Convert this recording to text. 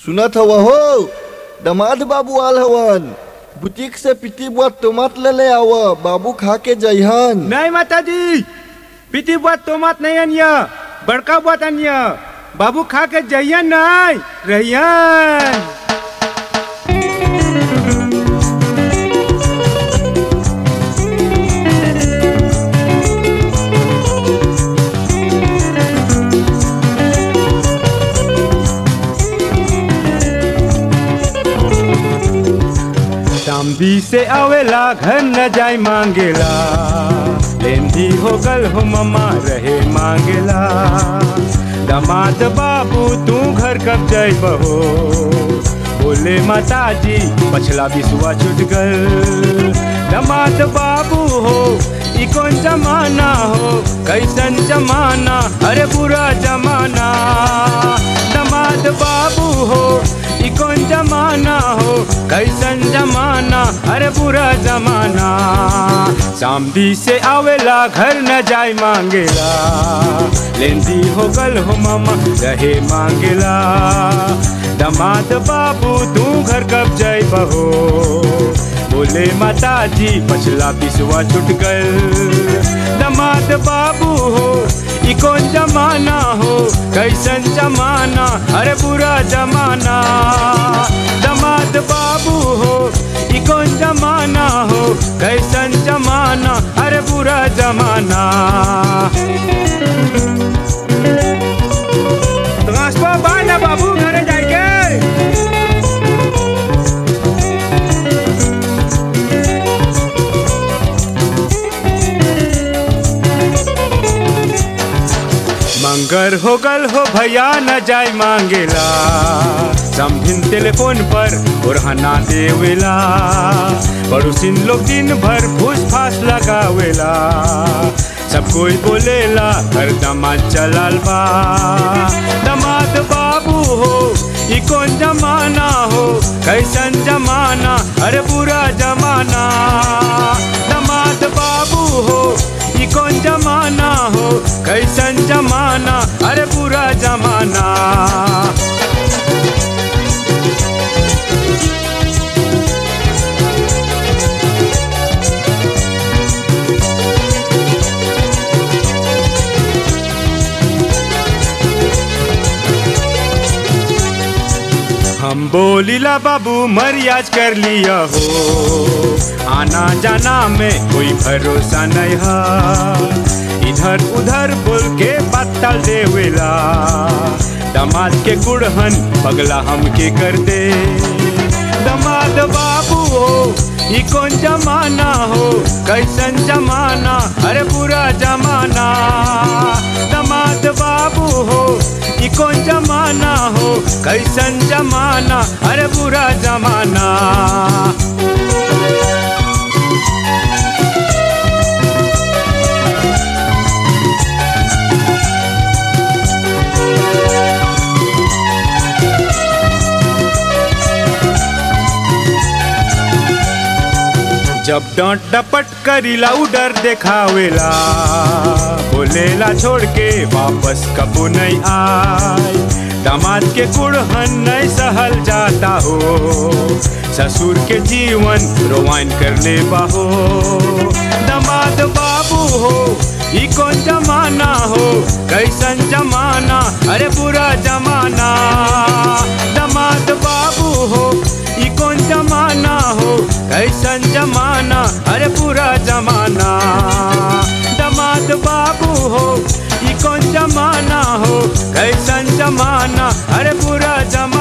सुनत हवा हो दमाद बाबू आल हवन बुटीक से पिटी बुआ टमाट ले ले आव बाबू खा के जइहन नहीं माताजी पीती बुआ तो मत नहीं अनिया बड़का बुआ अनिया बाबू खा के जइयन नहीं रहियन तांबी से आवेला घर न जाय मांगेला लेंदी हो गल हो ममा रहे मांगेला दमाद बाबू तू घर कब जाय बहो बोले माता जी पछला बिसुआ छूट गल दमाद बाबू हो ई कौन जमाना हो कैसन जमाना अरे बुरा जमाना दमाद बाबू हो ई कौन जमाना हो कैसन जमाना अरे बुरा जमाना सामदी से आवेला घर न जाय मांगेला लेंदी हो गल हो मामा रहे मांगेला दमाद बाबू तू घर कब जाय बहो बोले माता जी पछला पिसवा छुट गल दमाद बाबू हो ई कौन जमाना हो कैसन जमाना अरे बुरा जमाना दमाद बाबू हो ई कौन जमाना हो कैसन जमाना अरे बुरा जमाना रास्ता बाना बाबू घरे जाके मंगर हो गल हो भैया न जाय मांगेला समझिन टेलीफोन पर ओरहना देवेला पड़ोसिन लोग दिन भर फूस फास लगावेला सब कोई बोलेला हर दमाद चलाल बा दमाद बाबू हो ई कौन जमाना हो कैसन जमाना अरे बुरा जमाना दमाद बाबू हो ई कौन जमाना हो कैसन जमाना अरे बुरा जमाना हम बोलीला बाबू मरियाज कर लिया हो आना जाना में कोई भरोसा नहीं है इधर उधर बोल के पत्तल देवेला दमाद के गुड़हन पगला हमके कर दे दमाद बाबू हो ई कौन जमाना हो कैसन जमाना अरे बुरा जमाना दमाद बाबू हो ई कौन जमाना हो कैसन जमाना अरे बुरा जमाना जब डांट डपट करीला उडर देखावेला बोलेला छोड़ के वापस कबू नहीं आए दामाद के कुड़हन नहीं सहल जाता हो ससुर के जीवन रोवाइन कर ले बाहो दामाद बाबू हो ई कौन जमाना हो कैसन जमाना अरे बुरा जमाना दामाद बाबू हो ई कौन जमाना हो कैसन जमाना अरे पूरा जमाना दमाद बाबू हो ई कौन जमाना हो कैसन जमाना अरे पूरा जमाना